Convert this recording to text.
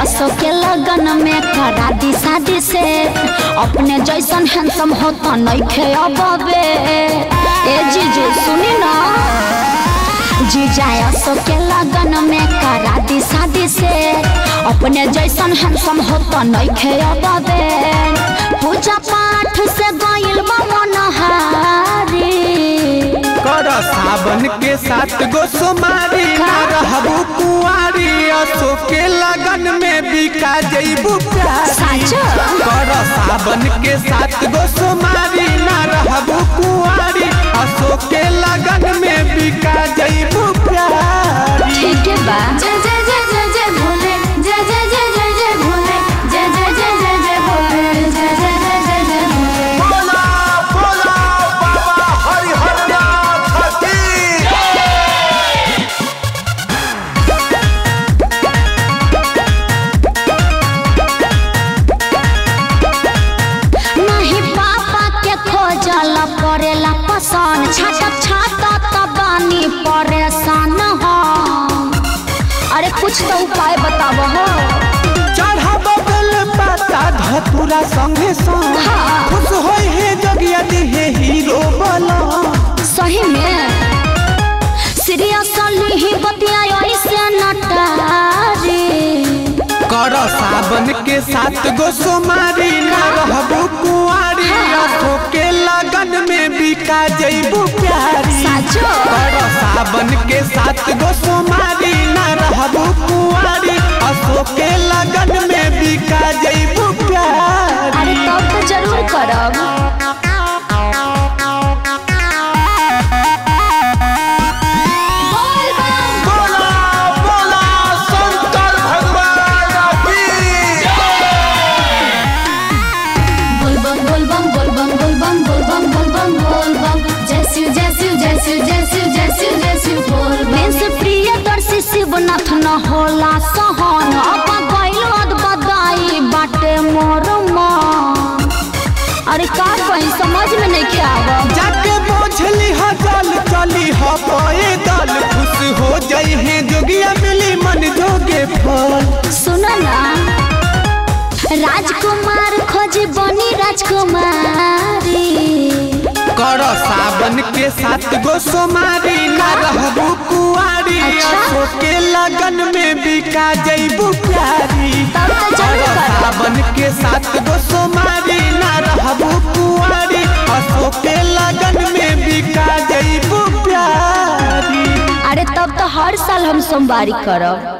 सो के लगन में करा दी शादी से अपने जैसन हैंडसम हो तो नइखे अबे ए जीजू सुनी ना जीजा सो के लगन में करा दी शादी से अपने जैसन हैंडसम हो तो नइखे अबे पूजा पाठ से गइल बा मनहारी कर सावन के साथ गो सोमारी ना रहबू कुआरी असो के लगन में बिका जइबू प्यारी साचो? कर सावन के साथ गो सोमारी ना रहबू कुआरी असो के लगन में बिका जइबू प्यारी ठीक है बा जय जय जय जय जय भोले जय जय जय जय जय भोले जय जय जय जय जय भोले जय जय जय जय जय भोले बोला बोला बाबा हरिहरनाथ की नहीं पापा के खोजल पड़ेला पसंद छाटक छाटक त बानी परेशान हो अरे कुछ तो उपाय बताब हो चढ़ब बेल पाता धतुरा संगे संग हाँ। खुश होई हे जगिया दिहे हीरो बला सही में सीरियसली ही बतिया ऐसे नटारी कर सावन के साथ गो सोमारी ना रहबू कुआरी रखो के लगन में बिका जइबू प्यारी साचो? कर सावन के साथ गो सोमारी ना रहबू कुआरी असो के लगन में बिका जइबू प्यारी अरे तब तो जरूर करब बोला बोला शंकर भगवान की बोल बम बोल बम बोल बम बोल बम बोल बम बोल बम बोल बम जय शिव जय शिव जय शिव जय शिव जय शिव जय शिव बोल बम मेंस प्रिय दर्शी शिवनाथ न होला सहन अब गइल अद बदाई बाटे मोर मन अरे का कहीं समझ में नहीं आवब जाके बोझली ह जल चली ह पैदल खुश हो जई है जोगिया मिली मन जोगे फल सुन ना राजकुमार खोज बनी राजकुमारी कर सावन के साथ गो सोमारी ना रहबू कुआरी अच्छा। असो के लगन में बिका जइबू प्यारी तब तो जरूर कर करब। सावन के साथ गो सोमारी ना रहबू कुआरी असो के लगन में बिका जइबू प्यारी अरे तब तो हर साल हम सोमवारी करब